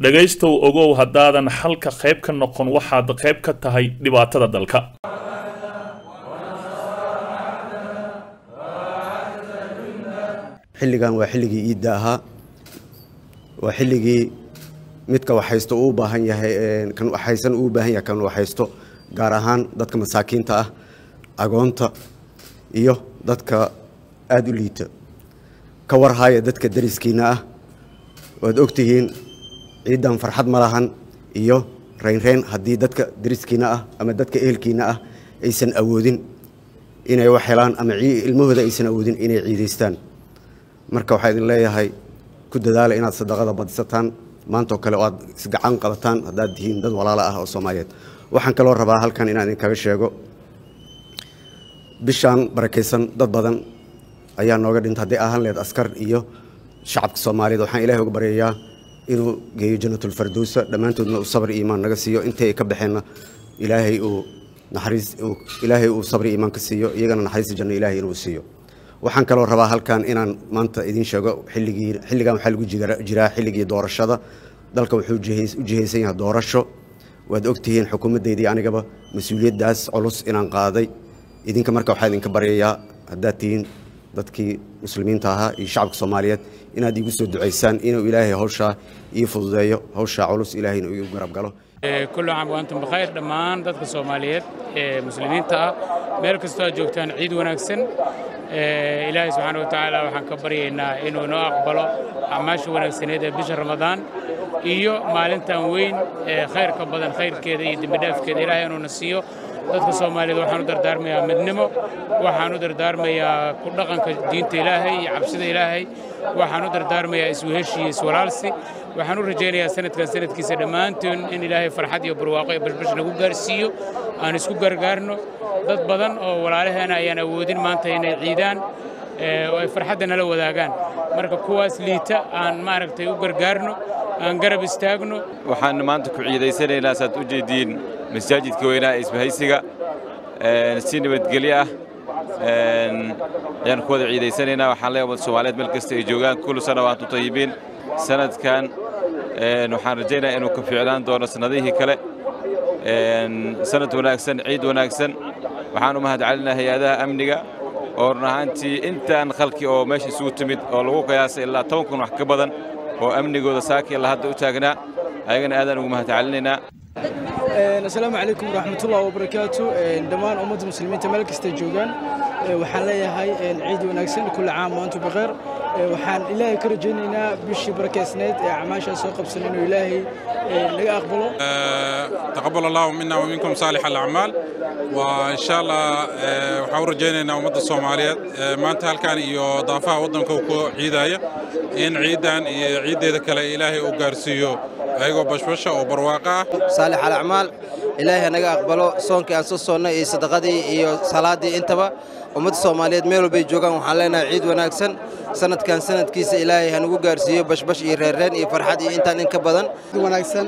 dhegaystow ogow haddaadan xalka qayb ka noqon waxaad qayb ka tahay dhibaatada dalka xilligan waa xilligii iidda ahaa waa xilligii midka waxhaysto uu baahan yahay kan waxhaysan uu baahan yahay kan waxhaysto gaar ahaan dadka masaakiinta ah agoonta iyo dadka aada u liita ka warhaya dadka dariskiinna ah waad ogtihiin ciiddan farxad ma lahan iyo reynreyn haddii dadka dariskiinna ah ama dadka ehelkiinna ah aysan awoodin inay wax helaan ama ilmahooda aysan awoodin inay ciidaystaan marka waxaa idin leeyahay ku dadaala inaad sadaqada badisataan maantoo kale oo aad isgacan qabataan haddaad tihiin dad walaala ah oo soomaaliyeed waxaan kaloo rabaa halkan inaan idinkaga sheego bishaan barakaysan dad badan ayaa nooga dhinta hadday ahaan lehed askar iyo shacabka soomaaliyeed waxaan ilahay uga baryayaa inuu geeyo janatulfardowsa dhammaantoodna uu sabri iimaan naga siiyo intii ay ka baxeenna ilaahay uu naxariis ilaahay uu sabri iimaan ka siiyo iyagana naxariista janno ilaahay inuu siiyo waxaan kaloo rabaa halkan inaan maanta idiin sheego xilligii xilligan waxaa lagu jiraa xilligii doorashada dalka wuxuu u jihaysan yahay doorasho waad ogtihiin xukuumaddeydii anigaba mas-uuliyaddaas culus inaan qaaday idinka marka waxaa idinka baryayaa haddaad tihiin dadkii muslimiinta ahaa iyo shacabka soomaaliyeed inaad iigu soo ducaysaan inuu ilaahay hawshaa ii fududeeyo hawshaa culus ilaahayna igu garab galo kullu caam waantum bikhayr dhammaan dadka soomaaliyeed ee muslimiinta ah meel kastoo aad joogtaan ciid wanaagsan ilaahay subxaana wa tacaala waxaan ka baryaynaa inuu noo aqbalo acmaasha wanaagsaneed ee bisha ramadaan iyo maalintan weyn ee khayrka badan khayrkeeda iyo dembidhaafkeeda ilaahay inuuna siiyo dadka soomaaliyeed waxaan u dardaarmayaa midnimo waxaan u dardaarmayaa ku dhaqanka diinta ilaahay iyo cabsida ilaahay waxaan u dardaarmayaa isweheshi iyo iswalaalsi waxaan u rajaynayaa sanadkan sanadkiisa dhammaantoon in ilaahay farxad iyo barwaaqo iyo bashbash nagu gaarsiiyo aan isku gargaarno dad badan oo walaalaheena ayaan awoodin maanta inay ciidaan oo ay farxadda nala wadaagaan marka kuwaas liita aan maaragtay u gargaarno aan garab istaagno waxaan maanta ku ciidaysanaynaa saad u jeediin masaajidka weynaa ee isbahaysiga si nabadgelyo ah ayaan ku wada ciidaysanaynaa waxaan leeyahay ummadda soomaaliyeed meel kasta ay joogaan kullu sana waantu tayibiin sanadkan waxaan rajaynayaa inuu ka fiicnaan doono sannadihii kale sanad wanaagsan ciid wanaagsan waxaan u mahadcelinaha hay-adaha amniga oo run ahaantii intaan khalki oo meesha isugu timid oo lagu qiyaasay ilaa toban kun wax ka badan oo amnigooda saaki ilaa hadda u taagnaa ayagana aadaan ugu mahadcelinaynaa asalaamu calaykum waraxmatullahi wabarakaatu dhammaan ummadda muslimiinta meel kastay joogaan waxaan leeyahay ciid wanaagsan kulla caam waantu bikheer waxaan ilaahay ka rajaynaynaa bishii barakaysnayd ee acmaashaa soo qabsan inuu ilaahay naga aqbalo taqabal allahu mina waminkum saalix alacmaal waa insha allah waxaan u rajaynaynaa ummadda soomaaliyeed maanta halkan iyo daafaha waddanka ku ciidaya in ciiddan iyo ciiddeeda kale ilaahay uu gaarsiiyo ayagoo bashbasha oo barwaaqa ah saalix alacmaal ilaahay naga aqbalo soonkii aan soo soonnay iyo sadaqadii iyo salaaddii intaba ummadda soomaaliyeed meel walbay joogaan waxaan leenahay ciid wanaagsan sanadkan sanadkiisa ilaahay hanugu gaarsiiyo bashbash iyo reerreen iyo farxad iyo intaan in ka badan wanaagsan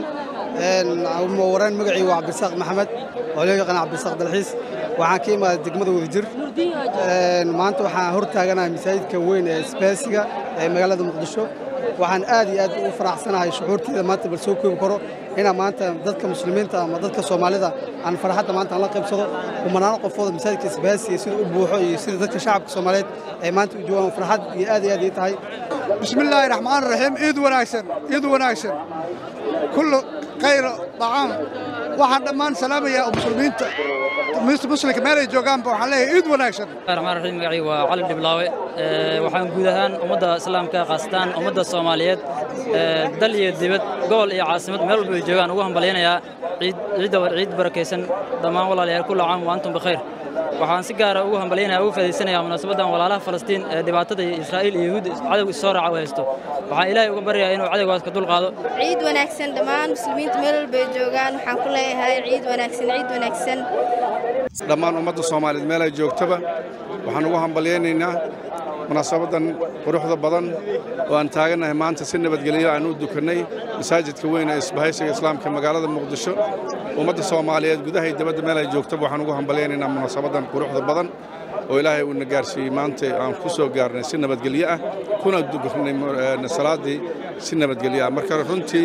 waraan magacii waa cabdisaaq maxamed oo loo yaqaan cabdisaaq dalxiis waxaan ka imaaday degmada wadajir maanta waxaan hor taaganahay masaajidka weyn ee isbaasiga ee magaalada muqdisho waxaan aad iyo aad ugu faraxsanahay shucuurteeda maanta bal soo koobi karo inaan maanta dadka muslimiinta ama dadka soomaalida aan farxadda maanta aan la qaybsado kumanaano qofooda masaajidka isbaasiga sida u buuxo iyo sida dadka shacabka soomaaliyeed ay maanta u joogaan farxad iyo aad iyo aad ii tahay bismillaahi raxmaan raxiim ciid wanaagsan ciid wanaagsan kullu khayr dacaam waxaan dhammaan salaamayaa muslimiinta muslimka meel ay joogaanba waxaan leeyahay ciid wanaagsan raxmaan raxiim magacii waa cali dhiblaawe waxaan guud ahaan ummadda islaamka khaasatan ummadda soomaaliyeed dal iyo dibad gobol iyo caasimad meel walba ay joogaan ugu hambalyaynayaa ciid ciidda ciid barakaysan dhammaan walaalayaal kullu caam wa antum bikhayr waxaan si gaara ugu hambalyaynaya ugu faa'iidaysanayaa munaasabaddan walaalaha falastiin ee dhibaatada israa'iil iyo yahuud cadowga soo raaca u haysto waxaan ilaahay uga baryayaa inuu cadowgaas ka dulqaado ciid wanaagsan dhammaan muslimiinta meel walba ay joogaan waxaan ku leeyahay ciid wanaagsan ciid wanaagsan dhammaan ummadda soomaaliyeed meel ay joogtaba waxaan ugu hambalyaynaynaa munaasabadan quruxda badan oo aan taagannahay maanta si nabadgelyo aan u dukannay masaajidka weyn ee isbahaysiga islaamka magaalada muqdisho ummadda soomaaliyeed gudaha iyo dibadda meel ay joogtaba waxaan ugu hambalyaynaynaa munaasabadan quruxda badan oo ilaahay uuna gaarsiiyey maanta aan ku soo gaarnay si nabadgelyo ah kuna dukanay salaaddii si nabadgelyo ah marka runtii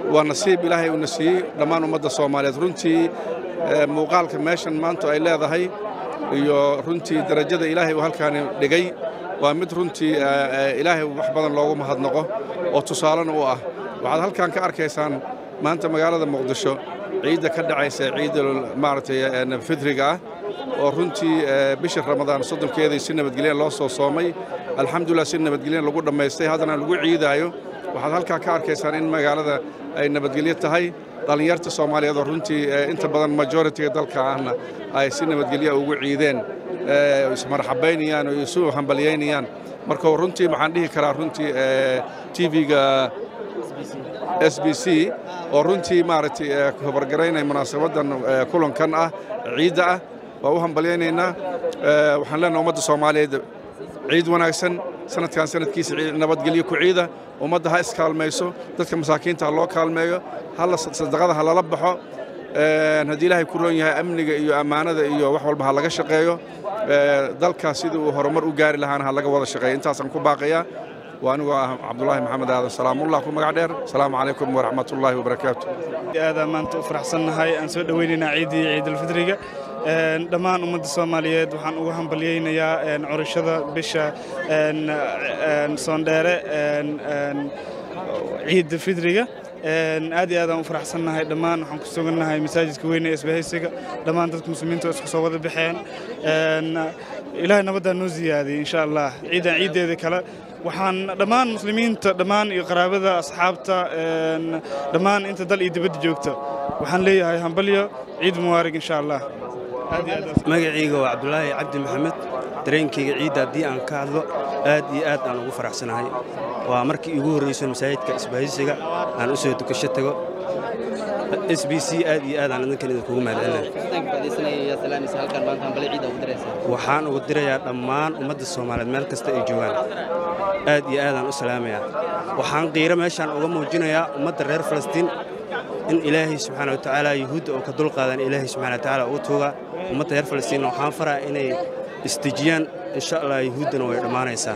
waa nasiib ilaahay uuna siiyey dhammaan ummadda soomaaliyeed runtii muuqaalka meeshan maanta ay leedahay iyo runtii darajada ilaahay uu halkaani dhigay waa mid runtii ilaahay wax badan loogu mahadnaqo oo tusaalena u ah waxaad halkan ka arkaysaan maanta magaalada muqdisho ciidda ka dhacaysa ciidda maaragtay fidriga ah oo runtii bisha ramadaan soddonkeedii si nabadgelyan loo soo soomay alxamdulilah si nabadgelyan lagu dhammaystay haddana lagu ciidaayo waxaad halkaa ka arkaysaan in magaalada ay nabadgelyo tahay dhallinyarta soomaaliyeed oo runtii inta badan majoritiga dalka ahna ay si nabadgelya ugu ciideen ismarxabaynayaan oo isu hambalyaynayaan marka runtii waxaan dhihi karaa runtii tv-ga s b c oo runtii maaragtay hobargaraynaya munaasabaddan kulankan ah ciidda ah waa u hambalyaynaynaa waxaan leenahay ummadda soomaaliyeed ciid wanaagsan sanadkan sanadkiisa nabadgelyo ku ciida ummadda ha iskaalmayso dadka masaakiinta ha loo kaalmeeyo hala sadaqada ha lala baxo haddii ilaahay ku roon yahay amniga iyo ammaanada iyo wax walba ha laga shaqeeyo dalkaas sidii uu horumar u gaari lahaana ha laga wada shaqeeyo intaasaan ku baaqayaa waa anigoo ah cabdulaahi maxamed aadan salaamullah ku magac dheer asalaamu calaykum waraxmatullaahi wabarakaatu aadaan maanta u faraxsannahay aan soo dhowaynaynaa ciiddii ciidulfidriga dhammaan ummadda soomaaliyeed waxaan ugu hambalyaynayaa curashada bisha soondheere ciidda fidriga aad iyo aadaan u faraxsannahay dhammaan waxaan ku sugannahay masaajidka weyne ee isbahaysiga dhammaan dadka muslimiinta oo isku soo wada baxeen ilaahay nabaddaa noo ziyaadiyey insha allah ciidan ciiddeeda kale waxaan dhammaan muslimiinta dhammaan iyo qaraabada asxaabta dhammaan inta dal iyo dibadda joogta waxaan leeyahay hambalyo ciid mubaarig insha allah magacayga waa cabdulaahi cabdi maxamed dareenkayga ciidda haddii aan ka hadlo aad iyo aad aan ugu faraxsanahay waa markii iigu horrayso masaajidka isbahaysiga aan u soo dukasho tago s b c aad iyo aad aan idinkan idinkugu mahadcelinahay waxaan ugu dirayaa dhammaan ummadda soomaaliyeed meel kasta ay joogaan aad iyo aadaan u salaamayaa waxaan qiiro meeshaan uga muujinayaa ummadda reer falastiin in ilaahay subxaana watacaala yuhuudda oo ka dulqaadan ilaahay subxana watacaala uu tuugaa ummadda reer falastiin waxaan faraa inay istejiyaan insha allah yuhuuddana way dhammaanaysaa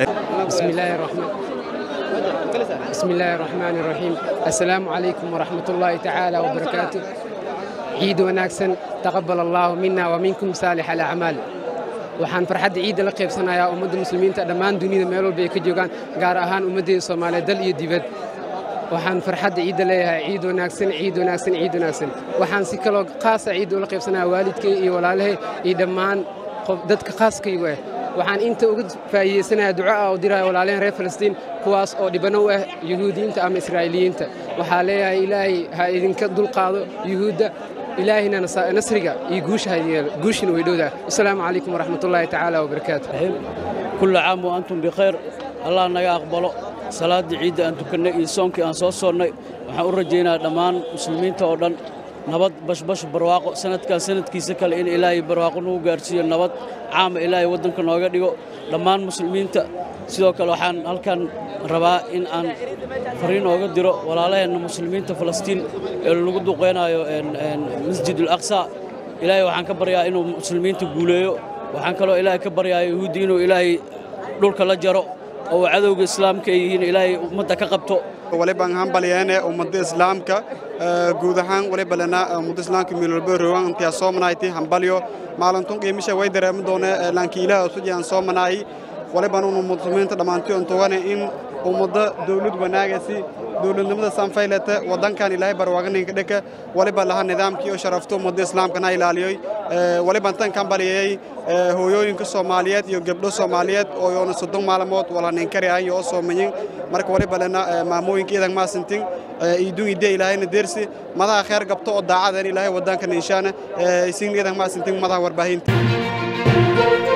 بسم الله الرحمن الرحيم السلام عليكم ورحمة الله تعالى وبركاته عيد وناكسن تقبل الله منا ومنكم صالح الأعمال waxaan farxadda ciidda la qaybsanayaa ummadda muslimiinta dhammaan dunida meel walba ay ka joogaan gaar ahaan ummaddeeda soomaaliyeed dal iyo dibad waxaan farxadda ciidda leeyahay ciid wanaagsan ciid wanaagsan ciid wanaagsan waxaan si kaloo khaasa ciidda ula qaybsanayaa waalidkay iyo walaalahay iyo dhammaan dadka khaaskaygu ah waxaan inta uga faa'iidaysanayaa duco ah oo diraya walaalehen reer falastiin kuwaas oo dhibano u ah yuhuudiyiinta ama israa'iiliyiinta waxaa leeyahay ilaahay ha idinka dulqaado yuhuudda ilaahina nasriga iyo guusha guushina way dhowdaa asalaamu calaykum waraxmatullaahi tacaala wabarakaatu kulla caam wa antum bikhayr allah naga aqbalo salaaddii ciidda aan tukannay iyo soonkii aan soo soonnay waxaan u rajaynayaa dhammaan muslimiinta oo dhan nabad bashbash barwaaqo sanadkan sanadkiisa kale in ilaahay barwaaqo nagu gaarsiiyo nabad caama ilaahay waddanka nooga dhigo dhammaan muslimiinta sidoo kale waxaan halkan rabaa in aan fariin ooga diro walaalaheenna muslimiinta falastiin ee lagu duqaynayo masjid alaqsa ilaahay waxaan ka baryaa inuu muslimiinta guuleeyo waxaan kaloo ilaahay ka baryaa yahuuddi inuu ilaahay dhulka la jaro oo cadowga islaamka ay yihiin ilaahay ummadda ka qabto walibaan hambalyeene ummadda islaamka guud ahaan waliba lena ummadda islaamka miilwalba rowan intiyaa soo manayti hambalyo maalintun qiimisha way dareemi doone laankii ilaah usujiyaan soo manaayi waliban unu muslimiinta dhammaantii on togane in ummadda dawlad wanaagasi dawladnimada sanfaylete waddankan ilaahay barwaaganinka dheka waliba laha nidaamkii oo sharafto ummadda islaamkana ilaaliyoy waliban tan kan baliyayay hooyooyinka soomaaliyeed iyo gabdho soomaaliyeed oo yoona soddon maalmood wala ninkari ahan yoo soomayin marka waliba lena maamooyinka iidan maasintin iidun idee ilaahayna deersi madaha kheer gabto oo daacadan ilaahay waddankan inshaana isin iidan maasintin madaha warbaahinta